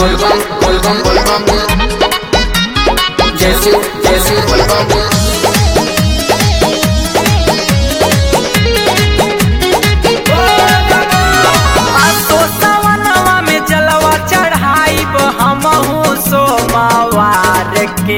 बोलबम बोलबम बोलबम जय शिव जय शिव बोलबम आसो सवनवा में जलवा चढ़ाइब हमहू सोमवार के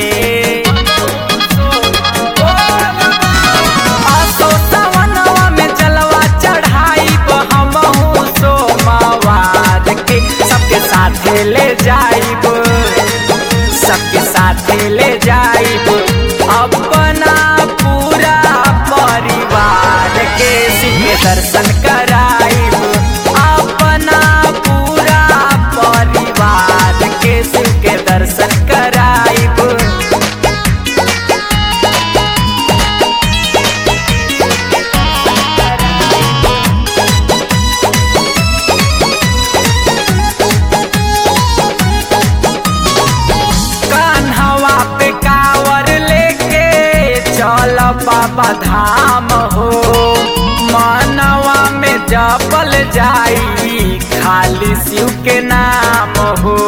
आसो सवनवा में जलवा चढ़ाइब हमहू सोमवार के सबके साथे ले जाइब सबके साथे ले जाइब अपना पूरा परिवार के शिव के दर्शन कराइब अपना पूरा परिवार के शिव के दर्शन कराइब कान्हवा पे कावर लेके चल बाबा धाम हो मनवा में जपल जाई खाली शिव के नाम हो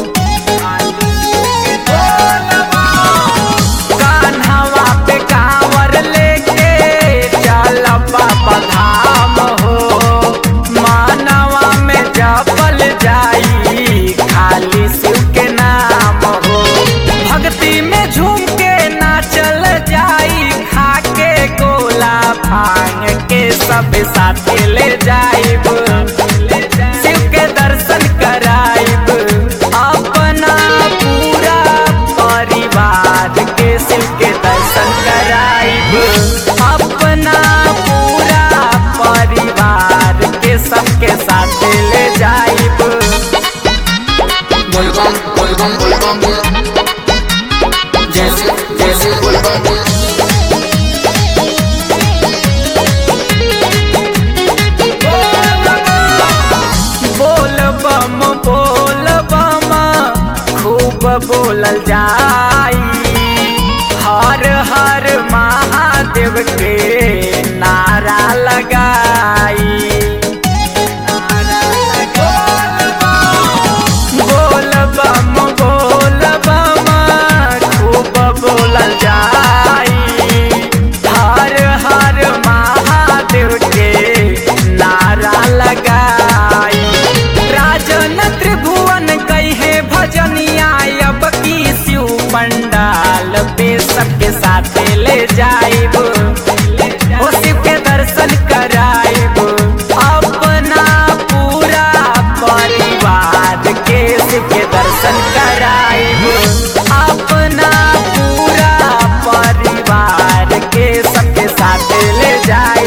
कान्हवा पे कावर लेके चल बाबा धाम हो मनवा में जपल जाई खाली शिव के नाम हो भक्ति में झूम के नाचल जाई खा के गोला भांग के सब साथे ले जाइब शिव के दर्शन कराइब अपना पूरा परिवार के शिव के दर्शन कराइब अपना पूरा परिवार के सबके साथे ले जाइब बोलबम बोलबम बोलबम जय शिव जय शिव बोलबम बोल बम बोल बम खूब बोलल जाई हर हर महादेव के नारा लगाई बोल बम बोल बम खूब बोलल जाई हर हर महादेव के नारा लगाई राजन त्रिभुवन कहे भजनिया अब की शिव पंडाल पे सबके साथे ले जाइब ओ शिव के दर्शन कराइब अपना पूरा परिवार के शिव के दर्शन कराइब अपना पूरा परिवार के सबके साथ ले जाए